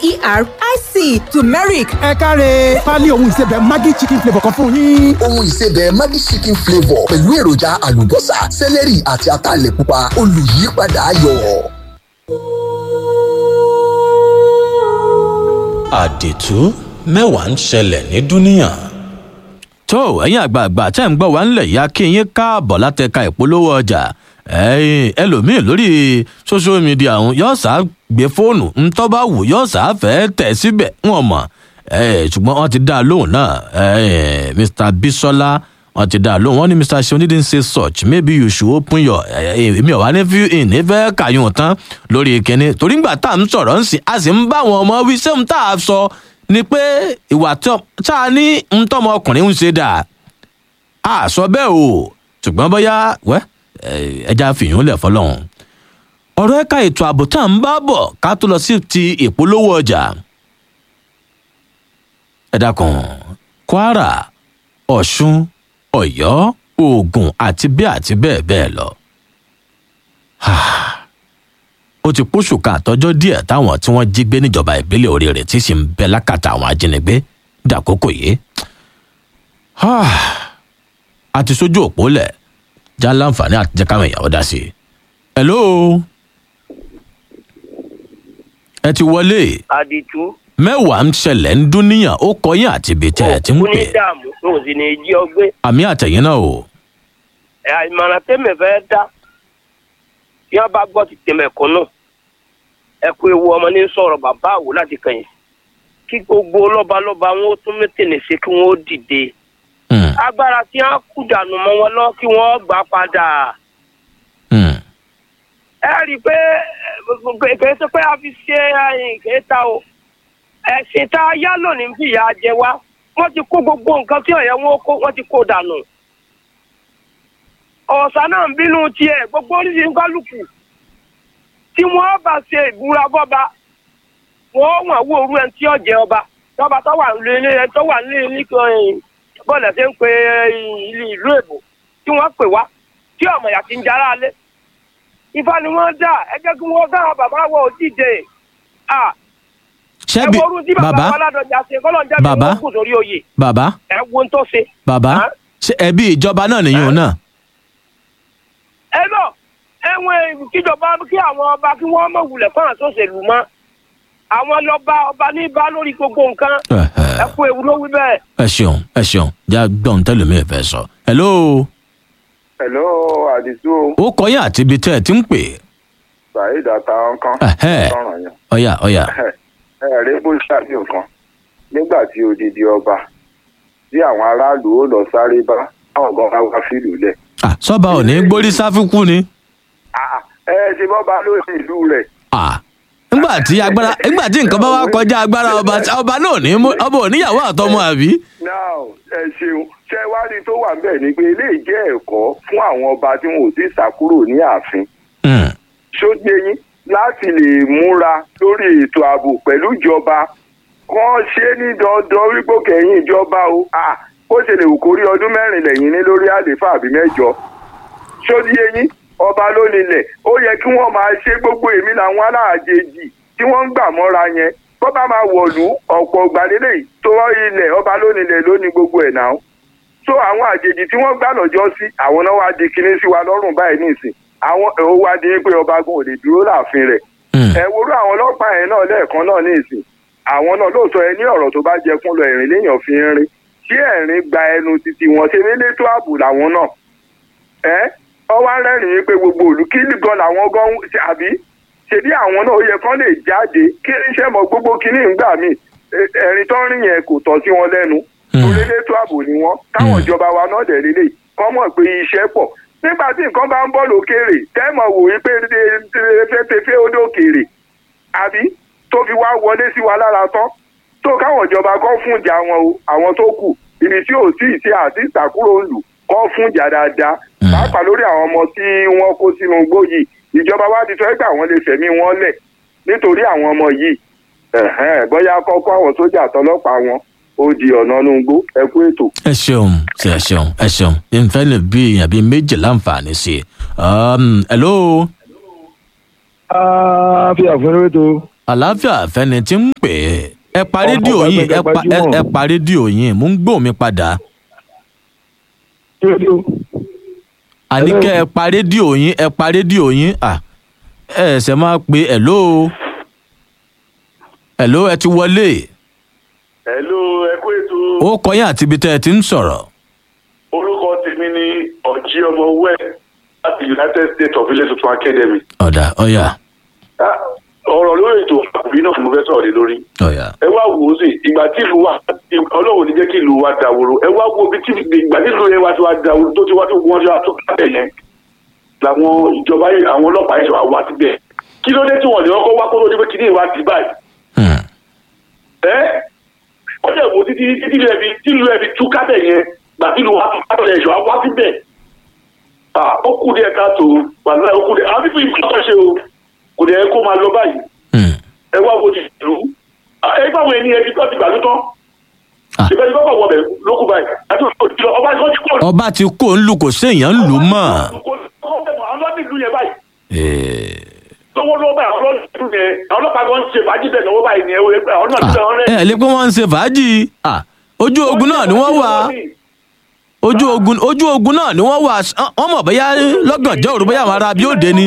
t-u-r-m-e-r-i-c turmeric ẹ káre pálí ohun ìsebẹ̀ maggi chicken flavour kan fún yín. ohun ìsebẹ̀ maggi chicken flavour pẹ̀lú èròjà àlùbọ́sà sẹ́lẹ̀rì àti ataalẹ̀ pupa olùyípadà ayọ̀. àdìtú mẹ́wàá ń ṣẹlẹ̀ ní dúníyàn. tó ẹ̀yin àgbààgbà tẹ́ ń gbọ́ wá ńlẹ̀ yá kí yín káàbọ̀ látẹ̀ka ìpolówó ọjà ẹ̀yin ẹlòmíì lórí social media ọ̀hún yóò sá gbé fóònù ńtọ́ bá wù yóò sá fẹ́ tẹ̀ síbẹ̀ wọn mọ̀ ṣùgbọ́n wọ́n ti dá a lóhùn náà mr bisola wọ́n ti dá a lóhùn wọ́n ní mr seun didn't say such maybe you should open your èmi ò wá ní fi ìní fẹ́ kàyún tán lórí kínní torí ngbà tá à ń sọ̀rọ̀ ń sìn a sì ń bá àwọn ọmọ wí sẹ́hùn tá a sọ ni pé ìwà tá a ní ntọ́mọ ọkùnrin ń ṣe dà a sọ bẹ́ẹ̀ o ṣùgbọ́n bóyá wẹ́ ẹja fìyún lẹ̀ fọlọ́hún ọ̀rọ̀ ẹ̀ka ètò ààbò tá à ń bá bọ̀ ká tó lọ sí ti ìpolówó ọjà ẹ dákun kwara ọ̀ṣun ọ̀yọ́ ogun àti bẹ́ẹ̀ àti bẹ́ẹ̀ bẹ́ẹ̀ lọ. ó ti pósù ká àtọ́jọ́ díẹ̀ táwọn tí wọ́n jí gbé níjọba ìbílẹ̀ oríire tí sì ń bẹ lákàtà àwọn ajínigbé dàkókò yìí. a ti sójú òpó lẹ̀ já láǹfààní àti jẹ́ káwọn èèyàn ó dá sí i. hello ẹ ti wọlé. àdìtú mẹ́wàá ń ṣẹlẹ̀ ń dún níyàn ó kọyìn àti ibi tẹ́ ẹ ti ń kú pè. ní dààmú tó o sì ní jí ọgbẹ́ àmì àtẹ̀yìn náà o. ẹ̀ àìmọ̀ràn tẹ́mẹ̀ fẹ́ dá tí wọ́n bá gbọ́ ti tẹ̀mẹ̀ kọ́ náà ẹ kú ewu ọmọ ní sọ̀rọ̀ bàbá àwò láti kẹyìn kí gbogbo lọ́balọ́ba wọn ó tún mẹ́tẹ̀lẹ̀ ṣe kí wọ́n ó dìde Hmm, agbára tí wọ́n kú dànù mọ́ wọn lọ kí wọ́n gbà padà hmm, ẹ rí i pé ẹ, kìí ṣe pé a fi ṣe ẹyìn kìí ta o ẹ̀sìn tá a yá lónìí ń fìyà jẹ wá wọ́n ti kó gbogbo nǹkan tí ọ̀yẹ́ wọn kó wọ́n ti kó dànù ọ̀sà náà ń bínú tiẹ̀ gbogbo oríṣiríṣi kálukú tí wọ́n bá ṣe ìbúra bọ́ba wọ́n wọ̀n wó orú ẹni tí ó jẹ ọba tọ́ba tó wà nílé ẹni tó wà nílé níkan bọ́ọ̀lù ẹ̀sẹ̀ ń pe ilé ìlú èbò tí wọ́n pè wá tí ọmọ ìyá ti ń jara alẹ́ ifá ni wọ́n dà ẹ jẹ́ kí wọ́n káwọn bàbá wọ òdìdè à ẹ ṣebí wo orú tí bàbá bàbá wa ládọjà ṣe kọ́lọ́ ń jẹ́ mi Bàbá. wọ́n kù sórí oyè bàbá ẹ wo ohun tó ṣe. bàbá Hàn? ṣe ẹbí ìjọba náà nìyẹn náà. ẹ lọ ẹwọn kíjọba kí àwọn ọba kí wọ́n mọ̀ wulẹ̀ fún àwọn sòṣèlú mọ́ àwọn lọ́ba ọba ní bá lórí gbogbo nǹkan ẹ kú ewu ló wí bẹ́ẹ̀. ẹ ṣeun ẹ ṣeun já gbọ́n tẹ́lẹ̀mí ẹ̀ fẹ́ sọ. hello hello àdìsú ó kọyìn àti ibi tẹ́ ẹ ti ń pè. saheed àtàwọn kan Ẹhẹ́. sọ̀rọ̀ yẹn ọ̀yà ọ̀yà ẹ rí bó ṣàbí nǹkan nígbà tí odidi ọba tí àwọn aráàlú ó lọ sáré bá àwọn gan bá wá fìlú lẹ̀ Ah, sọ́ba ò ní gbórí sáfíkú ni. Ah, ẹ ṣe bọ́ba ló ní ìlú rẹ̀ Ah, nígbà tí agbára nígbà tí nǹkan bá wá kọjá agbára ọba ọba náà ò ní mú ọba ò níyàwó àtọmọ àbí. now ẹ ṣeun ṣe wádìí tó wà ńbẹ̀ ni pé eléyìí jẹ́ ẹ̀kọ́ fún àwọn ọba tí wọn ò sì sàkúrò ní ààfin Hmm, ṣógbé yín láti lè múra lórí ètò ààbò pẹ̀lú ìjọba kàn ṣe ní dandan wípé kẹ̀yìn ìjọba o Ah, bó ṣe lè wù kó rí ọdún mẹ́rin lẹ́yìn ní lórí àlééfà àbí mẹ́jọ ṣógbé yín ọba ló nílẹ̀ ó yẹ kí wọ́n máa ṣe gbogbo èmi làwọn aláàjèjì tí wọ́n ń gbà mọ́ra yẹn bó bá máa wọ̀lú ọ̀pọ̀ gbàlélẹ̀ tó ilẹ̀ ọba ló nílẹ̀ ló ní gbogbo ẹ̀ náà so àwọn àjèjì tí wọ́n gbà lọ́jọ́ sí àwọn náà wá di kinní sí wa lọ́rùn báyìí nísìn àwọn ó wá di pé ọba gan ò lè dúró láàfin rẹ̀ hmm, ẹ worú àwọn ọlọ́pàá yẹn náà lẹ́ẹ̀kan náà ní ìsìn àwọn náà lóòótọ́ ẹ ní ọ̀rọ̀ tó bá jẹ kún lọ ẹ̀rín léèyàn fi ń rin tí ẹ̀rín gba ẹnu títí wọn ṣe nílé tó ààbò làwọn náà ẹ ọwọ́ arẹ́rìn pé gbogbo òlù kí gan làwọn gan ń ṣe àbí ṣèbí àwọn náà ó yẹ kán lè jáde kí iṣẹ́ mọ gbogbo kínní ìgbà míì ẹ- ẹ̀rín tó ń rìn yẹn kò tọ́ sí wọn lẹ́nu Hmm. orílẹ̀ ètò ààbò ni wọ́n táwọn Hmm. ìjọba wa náà dẹ̀ lélẹ̀ kọ́ mọ̀ pé iṣẹ́ pọ̀ nígbà tí nǹkan bá ń bọ̀ lókèrè tẹ́mọ̀ wò wípé tẹ́fẹ́tẹ́fẹ́ ó dókèrè àbí tó fi wá wọlé sí wa lára tán tó káwọn ìjọba kọ́ fún ìjà wọn o àwọn tó kù ibi tí ò sí ìṣe àti ìtàkùrọ̀ ń lù kọ́ fún ìjà dáadáa Hmm. pàápàá lórí àwọn ọmọ tí wọ́n kó sínú igbó yìí ìjọba wa ti sọ pé àwọn lè fẹ̀mí wọn lẹ̀ nítorí àwọn ọmọ yìí ẹ̀hẹ́n, bóyá kọ́kọ́ àwọn sójà àtọlọ́pàá wọn ó di ọ̀nà inú igbó ẹ kú ètò. ẹ ṣeun ṣe ẹ ṣeun ẹ ṣeun nfẹ́ lè bí èèyàn bíi méjì láǹfààní sí i. Um, hello fi àfẹnurẹ tó àlàáfíà fẹni tí ń pè é ẹ pa rédíò yín ẹ pa ẹ- ẹ pa rédíò yín mò ń gbóhùn mi padà àní kẹ́ ẹ pa rédíò yín ẹ pa rédíò yín à ẹ ẹsẹ̀ máa pe ẹ̀ló ẹ̀ló ẹ ti wọlé Hello, ẹ kú ètò ó kọyìn àti ibi tẹ́ ẹ ti ń sọ̀rọ̀ orúkọ tèmi ní ọjí ọmọ wẹ láti united states of ilé tuntun academy. ọ̀dà ọ̀yà Ah, ọ̀rọ̀ lórí ètò àkùbí náà ni mo fẹ́ sọ̀rọ̀ lé lórí. ọ̀yà ẹ wá wò ó sí ìgbà tí ìlú wa ọlọ́run ní jẹ́ kí ìlú wa dàwòrò ẹ wá wo ibi tí ìgbà tí ìlú yẹn wá ti wá dàwòrò tó ti wá tó wọ́n ti wá tó kábẹ̀ yẹn làwọn ìjọba yẹn àwọn ọlọ́pàá yẹn ṣe wá wá síbẹ̀ kí ló dé tí wọ́n lè kọ́kọ́ wá kó tó dé pé kí ní ìwà ti báyìí Hmm. ẹ ọjọ́ ìwò títí títí lu ẹbí tí lu ẹbí tú kábẹ̀ yẹn gbà tí lu wa tó kábẹ̀ yẹn ṣe wá wá síbẹ̀ Ah, ó kù díẹ̀ káàtó wàhálà ó kù díẹ̀ àwọn fífi ìgbà ṣe o kò dẹ̀ kó máa lọ báyìí Hmm. ẹ wá wo ti ìlú ẹ gbà wọn ẹni ẹbí tó ti gbàdú tán Ah. ìbẹ́ ti kọ́kọ́ wọ bẹ̀ lókù báyìí àti òṣìṣẹ́ ọba ìkọ́ ti kọ́ ọba ti kó ń lù kò séèyàn ń lù mọ́ àwọn lọ́dún ìlú yẹn báyìí Eh, lọ́wọ́ lọ́wọ́ báyìí àwọn lọ́dún ìlú yẹn àwọn ọlọ́pàá kan ń ṣe fàájì bẹ̀ lọ́wọ́ báyìí ni àwọn náà ti ah, bẹ̀ wọn rẹ̀. ẹ lè pé wọ́n ń ṣe fàájì Ah, ojú ogun náà ni wọ́n wà ojú ogun ojú ogun náà ni wọ́n wà wọ́n mọ̀ bóyá lọ́gànjọ́ òru bóyá àwọn ará bí ó dé ni.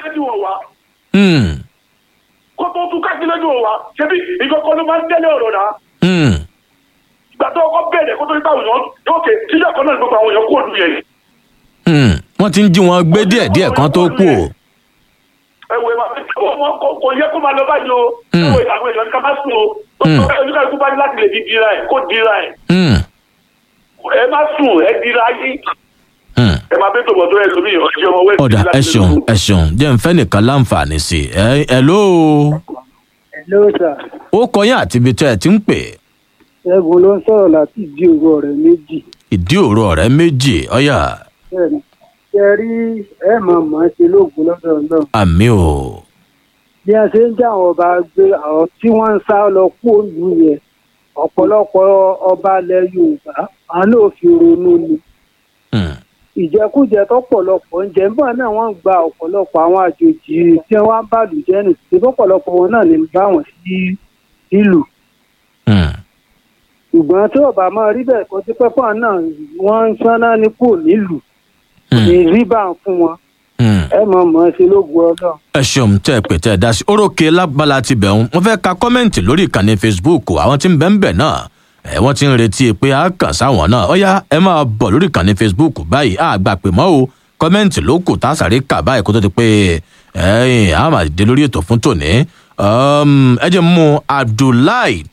Hmm. kó tó tún kájí lójú wa ṣebí ìkọ̀kọ̀ ló máa ń tẹ́lẹ̀ ọ̀rọ̀ náà Hmm. ìgbà tó kọ́ bẹ̀rẹ̀ kó tó nípa òyìn yóò ké sílẹ̀ kan náà ní gbogbo àwọn èèyàn kó òdu yẹn. Hmm. wọ́n ti ń jí wọn gbé díẹ̀díẹ̀ kan tó kú o. ẹ wo ẹ máa kò kò- kò yẹ kó máa lọ báyìí o ẹ wo ìtàkùn èèyàn ká má sùn o Mm. oníkàlùkù bá ní láti lè di dira ẹ kó dira ẹ Hmm. ẹ má sùn ẹ dira yín Hmm. ẹ máa bẹ́ẹ̀ tó bọ̀ tó ẹ lómi ọ̀jẹ̀ ọmọ wẹ́ẹ̀sì ọ̀dà ẹ ṣeun ẹ ṣeun jẹ́ ń fẹ́ nìkan láǹfààní sí i ẹ ẹ ló Hello sir. ó kọyìn àti ibi tẹ́ ẹ ti ń pè é. Ẹ̀bùn ló ń sọ̀rọ̀ láti ìdí òru ọ̀rẹ́ méjì. ìdí òru ọ̀rẹ́ méjì ọ̀yà Bẹ́ẹ̀ni, ṣe rí ẹ̀ mọ̀ mọ̀ ṣe lóògùn lọ́dọ̀ náà. àmì o. Bí a ṣe ń já àwọn ọba gbé àwọn tí wọ́n ń sá lọ kú òlù yẹn, ọ̀pọ̀lọpọ̀ ọba ilẹ̀ Yorùbá, àwọn náà fi ronú ni. Hmm. Ìjẹkújẹ tọ́pọ̀lọpọ̀ ń jẹ nígbà náà wọ́n ń gba ọ̀pọ̀lọpọ̀ àwọn àjòjì tí wọ́n ń bàlùjẹ́ nì tí ọ̀pọ̀lọpọ̀ wọn náà ní bá wọn sí ìlú. Hmm. ṣùgbọ́n tí ọba máa rí bẹ́ẹ̀ kọ́ sí pẹ́pọ́ náà wọ́n ń sáná ní kò nílùú Hmm. ní rí bá ń fún wọn Hmm. ẹ mọ̀ mọ̀ ṣe lóògùn ọlọ́run. ẹ ṣeun tẹ́ ẹ pè tẹ́ ẹ dá sí orókè lábala ti bẹ̀ ń wọ́n fẹ́ ka kọ́mẹ́ǹtì lórí ìkànnì facebook àwọn tí ń bẹ̀ ń bẹ̀ náà ẹ wọ́n ti ń retí pé a kàn sáwọn náà ọ̀yá ẹ máa bọ̀ lórí ìkànnì facebook báyìí a gbà pé mọ́ o kọ́mẹ́ǹtì ló kù tá a sáré kà báyìí kó tó di pé ẹ̀yìn a máa dé lórí ètò fún tòní Um, ẹ jẹ́ mú abdullahi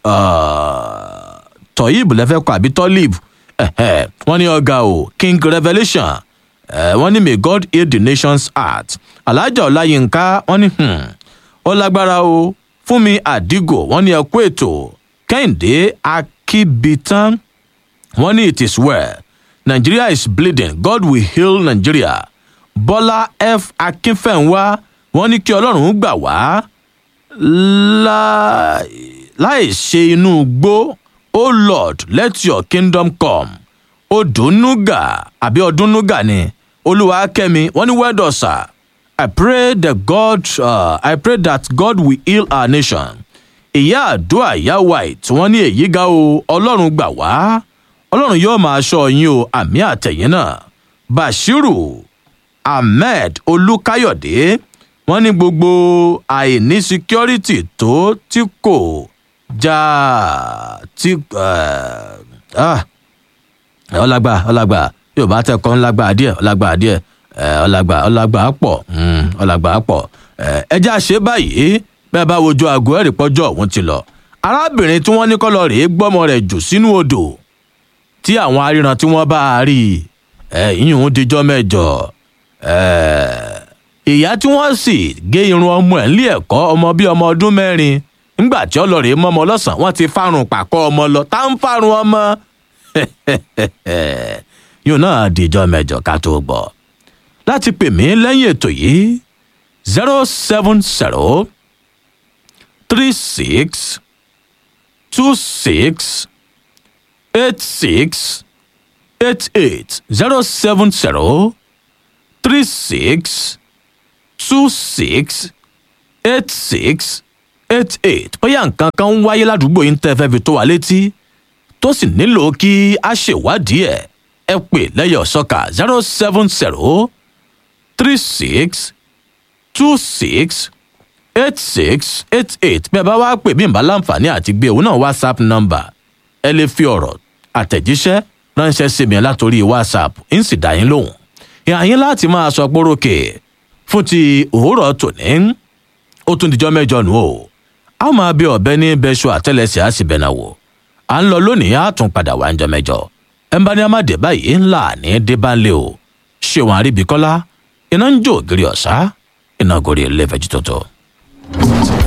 uh, toyib lẹ́fẹ́ kọ àbí tolib ẹ̀hẹ́, wọ́n ní ọ̀gá o king revelation Eh, wọ́n ní may god heal the nation's heart alájà ọláyínká wọ́n ní hmm, ó lágbára o fúnmi àdìgò wọ́n ní ẹkú ètò kẹ́hìndé akíbitan wọ́n ní it is well nigeria is bleeding god will heal nigeria bọ́lá f akínfẹ̀ǹwá wọ́n ní kí ọlọ́run gbà wá láì láì ṣe inú igbó o lord let your kingdom come odùnúgà àbí ọdúnnúgà ni olúwakẹ́mi wọ́n ní well done sir i pray that god uh, i pray that god will heal our nation ìyá àdúrà ìyá white wọ́n ní èyí ga o ọlọ́run gbà wá ọlọ́run yóò máa ṣọ́ yín o àmì àtẹ̀yìn náà bashiru ahmed olùkáyọ̀dé wọ́n ní gbogbo àìní security tó tí kò já tí uh, ah, ọlágbà ọlágbà yóò bá tẹkọ ńlágbà díẹ̀ ọlágbà díẹ̀ ẹ, ọlágbà ọlágbà pọ̀ mm, ọlágbà pọ̀ ẹ, ẹjẹ àṣẹ báyìí bẹ́ẹ̀ bá wojú aago ẹ̀rì pọ́jọ́ òun ti lọ arábìnrin tí wọ́n ní kọ́lọ́ rèé gbọ́mọ rẹ̀ jù sínú odò tí àwọn aríran tí wọ́n bá a rí i ẹ, ìyún dijọ́ mẹ́jọ ẹ, ìyá tí wọ́n sì gé irun ọmọ ẹ̀ nílé ẹ̀kọ́ ọmọ bíi ọmọ ọdún mẹ́rin nígbà tí ọlọ́rẹ̀ mọ́mọ lọ́sàn-án wọ́n ti fárun pàkọ́ ọmọ lọ tá ń fárun ọmọ yóò náà dìjọ́ mẹ́jọ ká tó gbọ́ láti pè mí lẹ́yìn ètò yìí zero seven zero three six two six eight six eight eight zero seven zero three six two six eight six eight eight bóyá nǹkan kan ń wáyé ládùúgbò yín tẹ́ fẹ́ fi tó wa létí tó sì nílò kí a ṣèwádìí ẹ̀ ẹ pè lẹ́yọ̀ ọ̀sọ́kà zero seven zero three six two six eight six eight eight bí ẹ bá wá pè mí ìbá láǹfààní àti gbé òun náà whatsapp number ẹ lè fi ọ̀rọ̀ àtẹ̀jíṣẹ́ ránṣẹ́ sí mi látòrí whatsapp ń sì dá yín lóhùn ìhà yín láti máa sọ pórókè fún ti òwúrọ̀ tòní ó tún dijọ́ mẹ́jọ nù o a ó máa bí ọ̀bẹ ní bẹ́ṣọ àtẹ́lẹsẹ̀ á sì bẹ̀nà wò à ń lọ lónìí á tún padà wá ń jọ mẹ́jọ ẹ̀ ń bá ní amáde báyìí ńlá ní débánlé o ṣéwọn àríbíkọ́lá iná ń jó ògiri ọ̀sá iná gorí ilé fẹ́jú tó tó.